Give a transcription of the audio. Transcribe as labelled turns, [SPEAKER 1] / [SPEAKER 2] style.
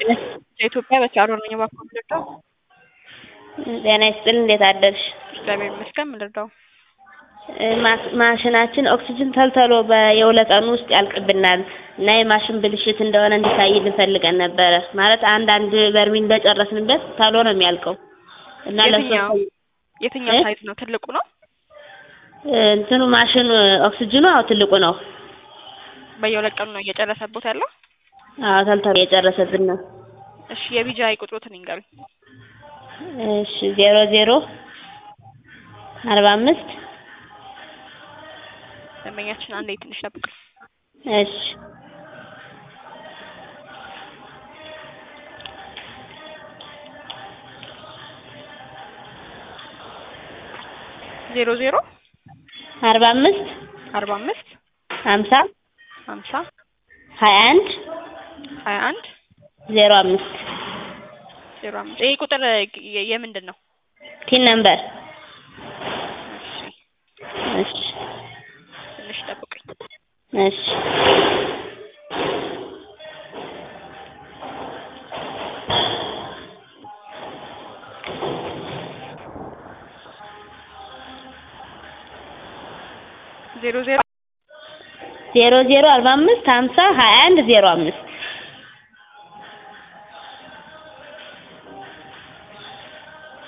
[SPEAKER 1] የኢትዮጵያ በቻሮ ነኝ እባክዎ ልርዳው?
[SPEAKER 2] ጤና ይስጥልኝ እንዴት አደርሽ?
[SPEAKER 1] እግዚአብሔር ይመስገን ምን ልርዳው?
[SPEAKER 2] ማሽናችን ኦክስጅን ተልተሎ በየሁለት ቀኑ ውስጥ ያልቅብናል እና የማሽን ብልሽት እንደሆነ እንዲታይልን ፈልገን ነበረ ማለት አንድ አንድ በርሜል በጨረስንበት ተሎ ነው የሚያልቀው እና
[SPEAKER 1] የትኛው
[SPEAKER 2] ለሶስት
[SPEAKER 1] የትኛው ሳይዝ ነው ትልቁ ነው?
[SPEAKER 2] እንትኑ ማሽኑ ኦክስጅኑ አዎ ትልቁ ነው።
[SPEAKER 1] በየሁለት ቀኑ ነው እየጨረሰቦት ያለው?
[SPEAKER 2] አዎ ተልተሎ እየጨረሰብን ነው።
[SPEAKER 1] እሺ የቢጂአይ ቁጥሮትን ይንገሩኝ።
[SPEAKER 2] እሺ ዜሮ ዜሮ አርባ አምስት
[SPEAKER 1] ደንበኛችን አንዴ ትንሽ ጠብቅ።
[SPEAKER 2] እሺ
[SPEAKER 1] ዜሮ ዜሮ
[SPEAKER 2] አርባ አምስት
[SPEAKER 1] አርባ አምስት
[SPEAKER 2] ሀምሳ
[SPEAKER 1] ሀምሳ
[SPEAKER 2] ሀያ አንድ
[SPEAKER 1] ሀያ አንድ
[SPEAKER 2] ዜሮ አምስት
[SPEAKER 1] ዜሮ አምስት ይሄ ቁጥር የ- የምንድን ነው?
[SPEAKER 2] ቲን ነምበር
[SPEAKER 1] እሺ
[SPEAKER 2] እሺ
[SPEAKER 1] ትንሽ ጠብቁኝ።
[SPEAKER 2] እሺ
[SPEAKER 1] ዜሮ ዜሮ
[SPEAKER 2] ዜሮ ዜሮ አርባ አምስት ሀምሳ ሀያ አንድ ዜሮ አምስት